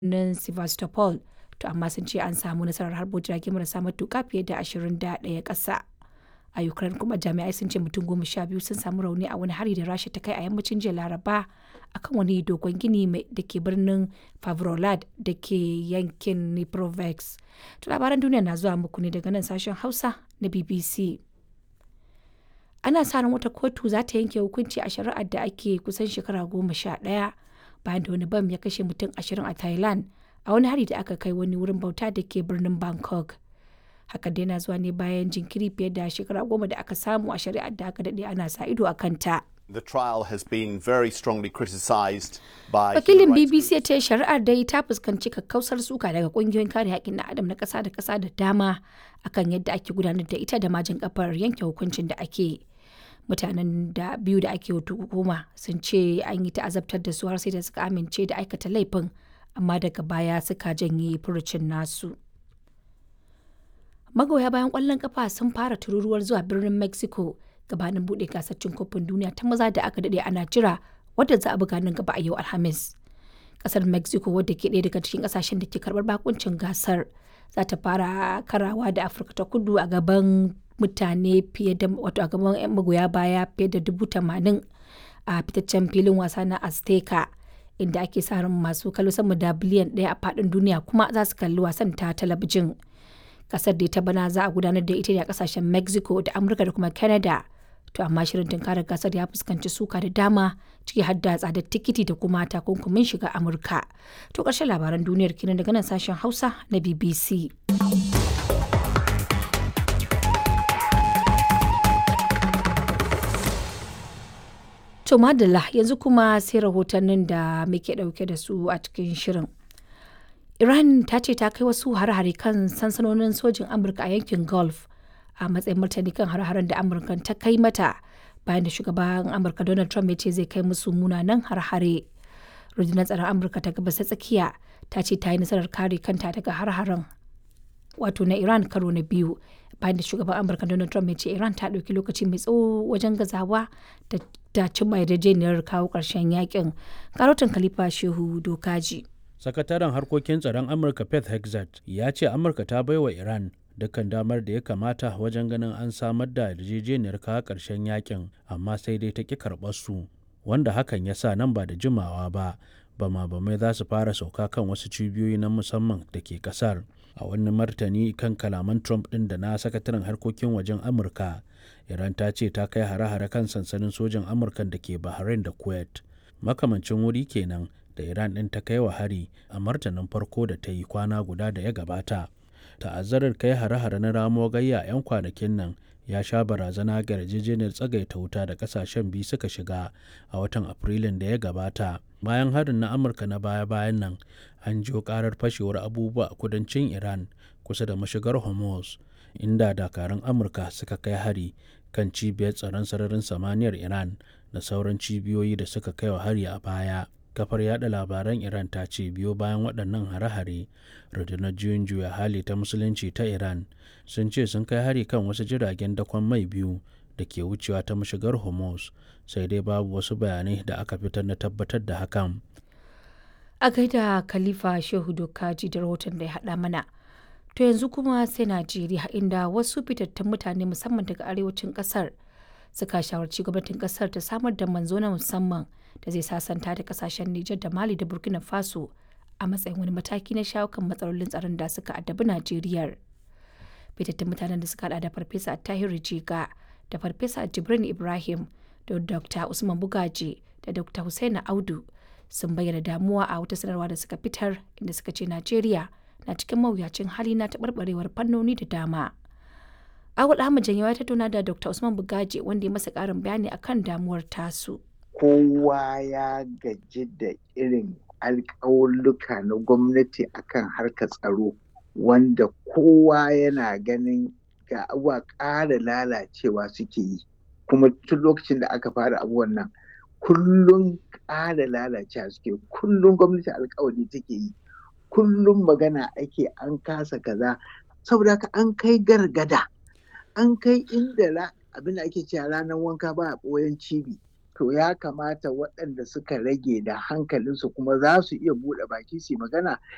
birnin Sevastopol, to amma sun ce an samu nasarar harbo jirage marasa matuƙa fiye da 21 ƙasa. A Ukraine kuma jami'ai sun ce mutum goma sha biyu sun samu rauni a wani hari da Rasha ta kai a yammacin jiya Laraba akan wani dogon gini da ke birnin Favrolad da ke yankin Dnipropetrovsk. To labaran duniya na zuwa muku ne daga nan sashen Hausa na BBC. Ana sa ran wata kotu za ta yanke hukunci a shari'ar da ake kusan shekara goma sha ɗaya bayan da wani bam ya kashe mutum ashirin a Thailand a wani hari da aka kai wani wurin bauta da ke birnin Bangkok. Hakan dai na zuwa ne bayan jinkiri fiye da shekara goma da aka samu a shari'ar da aka daɗe ana sa ido a kanta. The trial has been very strongly criticised by Wakilin human rights BBC ya ce shari'ar dai ta fuskanci kakkausar suka daga kungiyoyin kare haƙƙin na adam na ƙasa da ƙasa da dama akan yadda ake gudanar da ita da majin kafar yanke hukuncin da ake. Mutanen da biyu da ake hukuma sun ce an yi ta azabtar da su har sai da suka amince da aikata laifin amma daga baya suka janye furucin nasu. Magoya bayan ƙwallon kafa sun fara tururuwar zuwa birnin Mexico gabanin buɗe gasar cin kofin duniya ta maza da aka daɗe ana jira wadda za a buga nan gaba a yau Alhamis. Ƙasar Mexico wadda ke ɗaya daga cikin ƙasashen da ke karɓar bakuncin gasar za ta fara karawa da Afirka ta kudu a gaban mutane fiye da wato a gaban 'yan magoya baya fiye da dubu tamanin a fitaccen filin wasa na Azteca inda ake sa ran masu kallo sama da biliyan ɗaya a faɗin duniya kuma za su kalli wasan ta talabijin. Kasar da ta bana za a gudanar da ita ne a kasashen Mexico da Amurka da kuma Canada. To amma shirin tunkarar gasar ya fuskanci suka da dama ciki har da tsadar tikiti da kuma takunkumin shiga Amurka. To ƙarshen labaran duniyar kenan daga nan sashen Hausa na BBC. To madalla yanzu kuma sai rahotannin da muke ɗauke da su a cikin shirin. Iran ta ce ta kai wasu hare-hare kan sansanonin sojin Amurka a yankin Gulf a matsayin martani kan hare-haren da Amurka ta kai mata bayan da shugaban Amurka Donald Trump ya ce zai kai musu munanan hare-hare. Rundunar tsaron Amurka ta gabas ta tsakiya ta ce ta yi nasarar kare kanta daga hare-haren wato na Iran karo na biyu bayan da shugaban Amurka Donald Trump ya ce Iran ta ɗauki lokaci mai tsawo wajen gazawa da ta cimma yarjejeniyar kawo ƙarshen yakin. Karotin Khalifa Shehu Dokaji. sakataren harkokin tsaron amurka pet hexat ya ce amurka ta baiwa iran dukkan damar da ya kamata wajen ganin an samar da yarjejeniyar kawo ƙarshen yakin amma sai dai ta ƙi karɓar su wanda hakan ya sa nan ba da jimawa ba bama bamai za su fara sauka kan wasu cibiyoyi na musamman da ke ƙasar a wani martani kan kalaman trump ɗin da na sakataren harkokin wajen amurka iran ta ce ta kai hare-hare kan sansanin sojan amurka da ke bahrain da kuwait makamancin wuri kenan da Iran ɗin ta kai wa hari a martanin farko da ta yi kwana guda da ya gabata. Ta'azzarar kai hare-hare na ramo gayya 'yan kwanakin nan ya sha barazana ga yarjejeniyar tsagaita wuta da kasashen biyu suka shiga a watan Afrilun da ya gabata. Bayan harin na Amurka na baya-bayan nan, an jiyo karar fashewar abubuwa a kudancin Iran kusa da mashigar Hormuz, inda dakarun Amurka suka kai hari kan cibiyar tsaron sararin samaniyar Iran da sauran cibiyoyi da suka kai wa hari a baya. kafar yada labaran iran ta ce biyo bayan waɗannan hare-hare rundunar juyin juya hali ta musulunci ta iran sun ce sun kai hari kan wasu jiragen dakon mai biyu da ke wucewa ta mashigar hormuz sai dai babu wasu bayanai da aka fitar na tabbatar da hakan A gaida Khalifa Shehu Dokaji da rahoton da ya haɗa mana. To yanzu kuma sai Najeriya inda wasu fitattun mutane musamman daga arewacin ƙasar suka shawarci gwamnatin ƙasar ta samar da manzo na musamman da zai sasanta da kasashen Nijar da Mali da Burkina Faso a matsayin wani mataki na shawo kan matsalolin tsaron da suka addabi Najeriya. Fitattun mutanen da suka hada da Farfesa Tahiru Jiga da Farfesa Jibrin Ibrahim da Dr. Usman Bugaji da Dr. Hussaini Audu sun bayyana damuwa a wata sanarwa da suka fitar inda suka ce Najeriya na cikin mawuyacin hali na taɓarɓarewar fannoni da dama. Awul Ahmad Janyawa ya tattauna da Dr. Usman Bugaji wanda ya masa ƙarin bayani akan damuwar tasu. kowa ya gaji da irin alƙawulluka na gwamnati akan harkar tsaro wanda kowa yana ganin ga abuwa ƙara lalacewa suke yi kuma tun lokacin da aka fara abubuwan nan kullum ƙara lalacewa suke kullum gwamnati alƙawari take yi kullum magana ake an kasa kaza saboda haka an kai gargada an kai inda abin da ake cewa ranar wanka ba a ɓoyen cibi to ya kamata waɗanda suka rage da hankalinsu kuma za su iya buɗe baki su magana